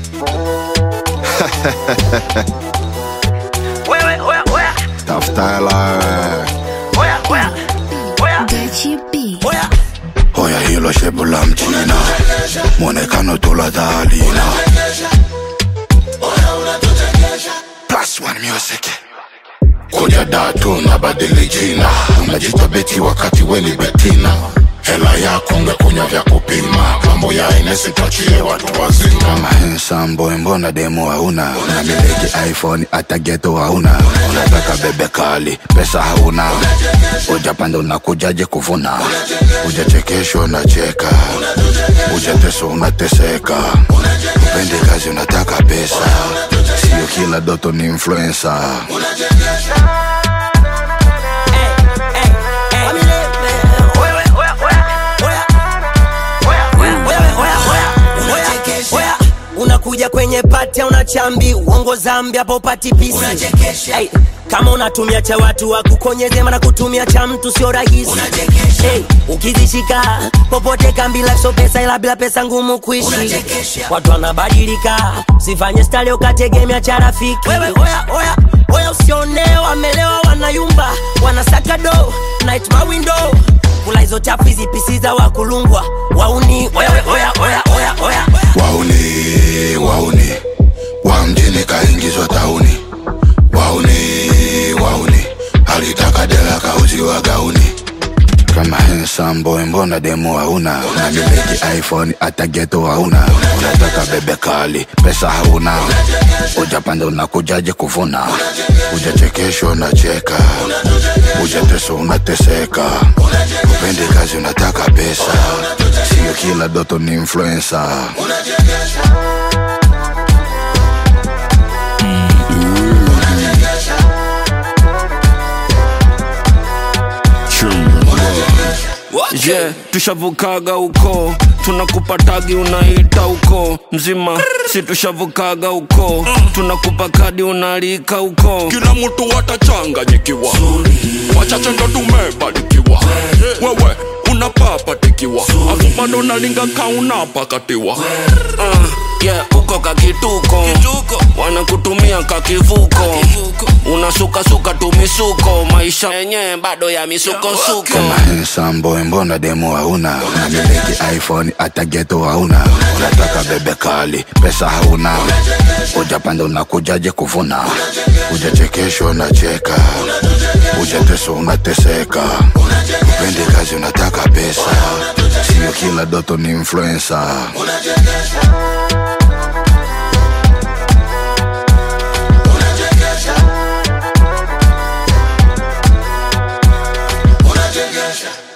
Wewe, oya, oya, tafuta hela wewe. oya, oya, oya, Gachi B. oya. Oya hilo shepu la mchina mwonekano tuladhalina Plus one music kuja datu na badili jina unajita beti wakati weni betina hela yako ungekunya vya kupima mambo ya inesi tachie watu wazima kama handsome boy mbona demo hauna unamiliki iphone hata geto hauna unataka bebe kali pesa hauna ujapanda unakujaje kuvuna ujachekeshwa unacheka ujateso unateseka upendi kazi unataka pesa sio kila doto ni influencer Wewe, oya, oya, oya. Oya, oya, wewe, oya, oya, oya, oya. unakuja kwenye pati una chambi uongo zambi hapo upati pisi hey, kama unatumia cha watu wakukonyeze mana kutumia cha mtu sio rahisi hey, ukizishika popote kambila so pesa ila bila pesa ngumu kuishi watu wanabadilika sifanye stali ukategemea cha rafiki wewe oya oya oya usione wamelewa wanayumba wanasaka do night my window kula hizo chafu hizi pisi za wakulungwa wauni wewe oya oya oya oya wauni wauni wa mjini kaingizwa tauni wauni wauni alitaka dela kauziwa gauni kama handsome boy mbona demo hauna unamiliki iphone hata geto hauna unataka bebe kali pesa hauna ujapanda unakujaje kuvuna ujachekeshwa unacheka ujateso unateseka upendi kazi unataka pesa sio kila doto ni influencer je yeah, tushavukaga huko tunakupa tagi unaita huko mzima si tushavukaga huko tunakupa kadi unalika huko kila mtu watachanganyikiwa wachache ndo tumebarikiwa wewe unapapatikiwa afu bado nalinga kaunapakatiwa uh, yeah, uko kakituko wanakutumia kakivuko unasukasuka tumisuko maisha yenyewe bado ya misukosuko kama handsome boy mbona demo hauna unamiliki iphone hata geto hauna unataka bebe kali pesa hauna ujapanda unakujaje kuvuna ujachekeshwa unacheka ujateso unateseka upendi kazi unataka pesa sio kila doto ni influencer Unajengesha